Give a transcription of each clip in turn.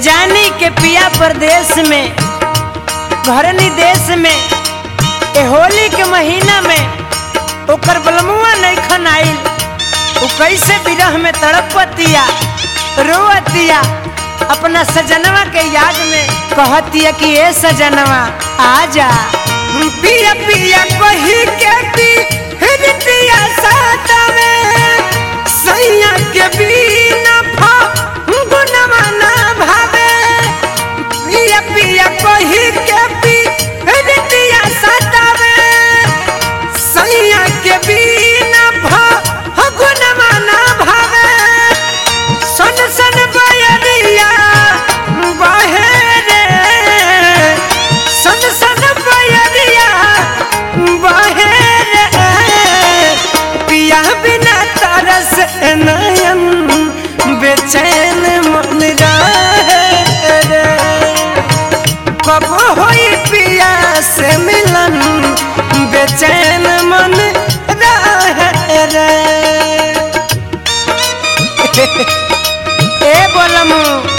जानी के पिया परदेश में घरनी देश में ए होली के महीना में ओकर बलमुआ नहीं खन आइल उ कैसे विरह में तड़पतिया रोअतिया अपना सजनवा के याद में कहतिया कि ए सजनवा आजा पिया पिया कही के पी हृदय सातवे सैया के बिना गुनवा ना भावे पिया पिया कही के पी हृदय सातवे सैया के बिना गुनवा ना भावे सन सन बयरिया बहे रे सन सन बयरिया बहे रे पिया बिना तरस नयन बेचैन मन रहे रे कब होई पिया से मिलन बेचैन मन रहे रे ए बोलमू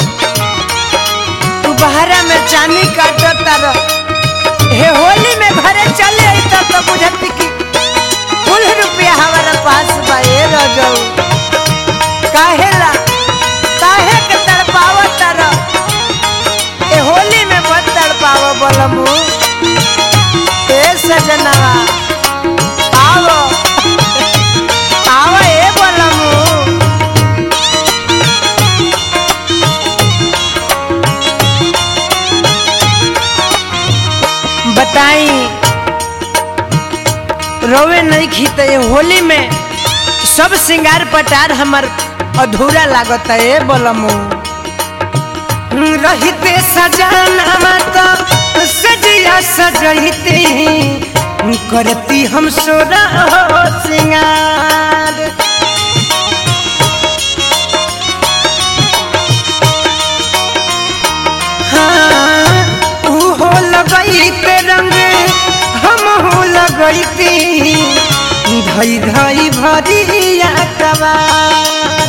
तू बहरा में चानी काटत तार हे होली में घरे चले आई तब तो बुझत कि कुल रुपया हमारा पास बा ए रजऊ काहेला काहे के तड़पावत तार ए होली में मत तड़पाव बोलमू ए सजनवा आओ आओ ए बोलमू बताई रोवे नहीं खीते होली में सब सिंगार पटार हमर अधूरा लागत है बोलमू रहते सजाना तो सजिया सजते करती हम सोरा हो सिंगार हाँ, ऊ हो लगैते रंग हम हो लगैती धई धई भरिया कबार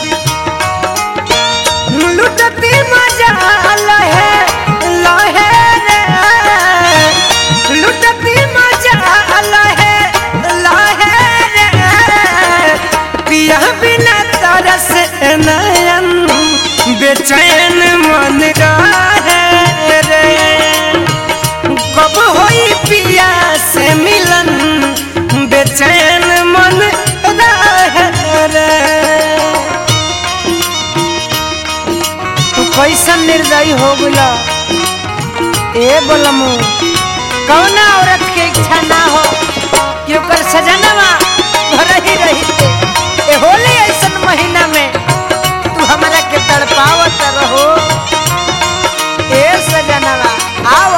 लुटती मजा लहे लहे रे लुटती मजा लहे लहे रे पिया बिना तरस नयन बेचैन मन रहे रे कब होई पिया से मिलन बेचैन मन रहे रे तू कैसन निर्दयी हो गला ए बोलमू कौना औरत के इच्छा ना हो कि ओकर सजनवा घर ही रही ए होली ऐसन महीना में तू हमरा के तड़पावत रहो ए सजनवा आओ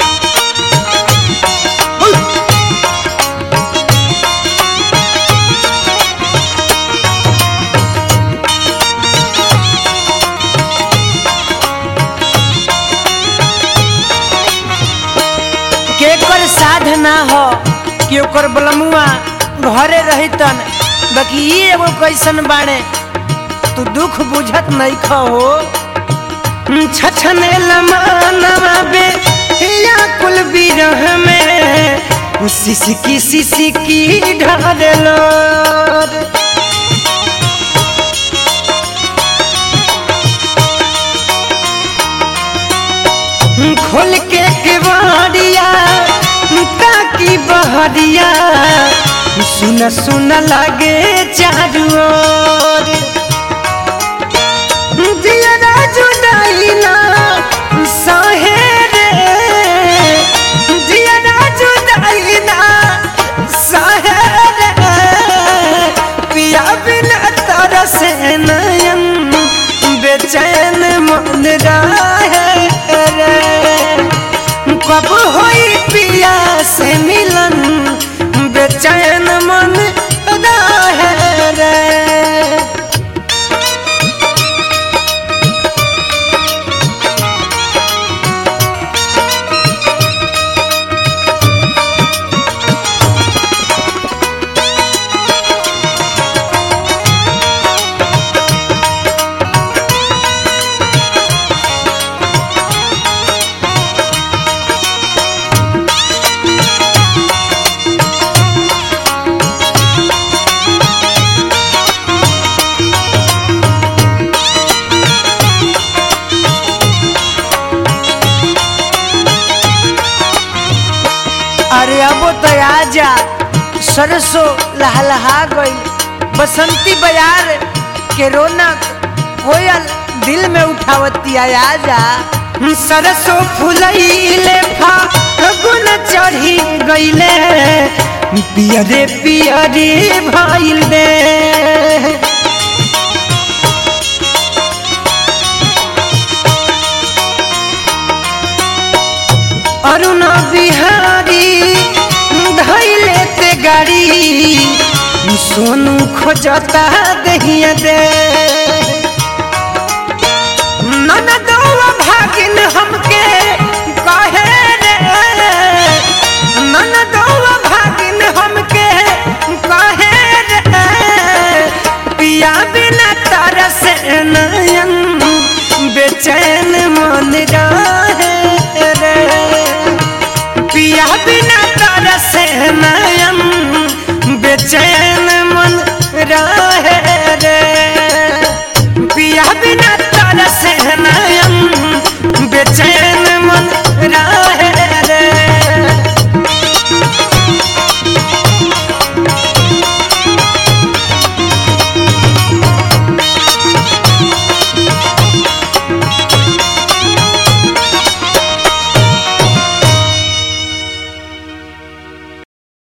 केकर साधना हो कि ओकर बलमुआ घरे रहितन बाकी ई एगो कैसन बाड़े तू दुख बुझत नहीं खो छछने लमानवा बे या कुल बिरह में सिसकी सिसकी ढालो खोल के केवाड़िया ताकि बहरिया सुन सुन लगे चारू ओर दियरा जुदाइला सहे रे दियरा जुदाइला सहे रे पिया बिना तरस नयन बेचैन मन रहे रे कब होई पिया से मिलन बेचैन मन रहे रे अरे अबो तो आजा सरसों लहलहा गई बसंती बयार के रौनक कोयल दिल में उठावती आजा सरसो फुलैले फागुन चढ़ी गईले पियरे पियरे भइले अरुण बिहारी धैले ते गाड़ी सोनू खोजता दहिया दे ननदौआ भागिन हमके कहे रे ननदौआ भागिन हमके कहे रे पिया बिना तरस नयन बेचैन मन रहे रे पिया बिना तरस नयन बेचैन